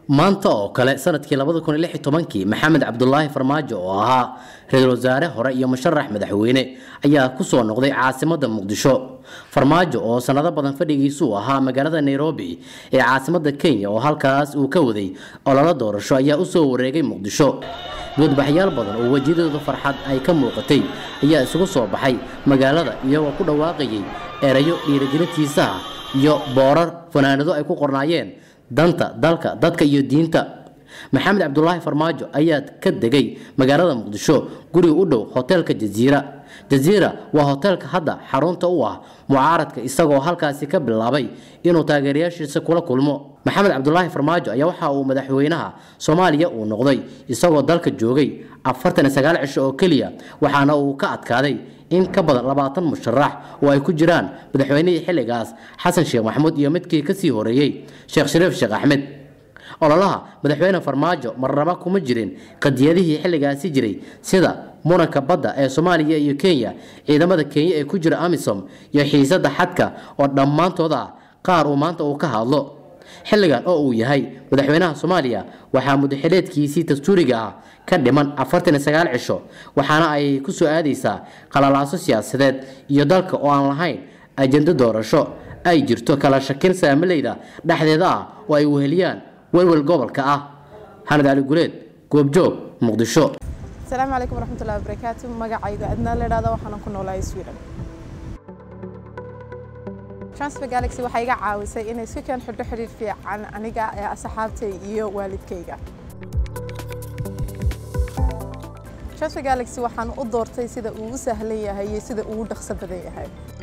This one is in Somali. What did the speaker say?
maanta oo kale sanadkii labada kun iyo lix iyo tobankii maxamed cabdulaahi farmaajo oo ahaa ra-iisul wasaare hore iyo musharax madaxweyne ayaa kusoo noqday caasimada muqdisho farmaajo oo sanado badan fadhigiisuu ahaa magaalada nairobi ee caasimada kenya oo halkaas uu ka waday ololo doorasho ayaa usoo wareegay muqdisho doodbaxyaal badan oo wejiyadooda farxad ay ka muuqatay ayaa isugu soo baxay magaalada iyagoo ku dhawaaqayay erayo dhiirigelintiisa ah iyo boorar fanaanado ay ku qornaayeen danta dalka dadka iyo diinta maxamed cabdulaahi farmaajo ayaa ka degay magaalada muqdisho guriga u dhow hoteelka jaziira jaziira waa hoteelka hadda xarunta u ah mucaaradka isagoo halkaasi ka bilaabay inuu taageerayaashiisa kula kulmo maxamed cabdulaahi farmaajo ayaa waxa uu madaxweynaha soomaaliya uu noqday isagoo dalka joogay afartan iyo sagaal cisho oo keliya waxaana uu ka adkaaday in ka badan labaatan musharax oo ay ku jiraan madaxweynihii xilligaas xasan sheekh maxamuud iyo midkii kasii horeeyey sheekh shariif sheekh axmed ololaha madaxweyne farmaajo marnaba kuma jirin qadiyadihii xilligaasi jiray sida muranka badda ee soomaaliya iyo kenya ciidamada kenya ee ku jira amisom iyo xiisada xadka oo dhammaantood ah qaar uu maanta uu ka hadlo xilligan oo uu yahay madaxweynaha soomaaliya waxaa mudaxileedkiisii dastuuriga ah ka dhiman afartan iyo sagaal cisho waxaana ay ku soo aadaysaa qalalaaso siyaasadeed iyo dalka oo aan lahayn ajendo doorasho ay jirto kala shakin saamilayda dhexdeeda ah oo ay weheliyaan welwel gobolka ah xanad cali guleed goobjoog muqdisho asalaamu calaykum waraxmatullahi wabarakaatu magacayga adnaa la idhahda waxaanan ku noolahay sweden transfer galaxy waxay iga caawisay inay si keen xidho xidhiir fiican aniga ee asxaabtay iyo waalidkayga transfer galaxy waxaan u doortay sida uu u sahlan yahay iyo sida uu u dhaqso badan yahay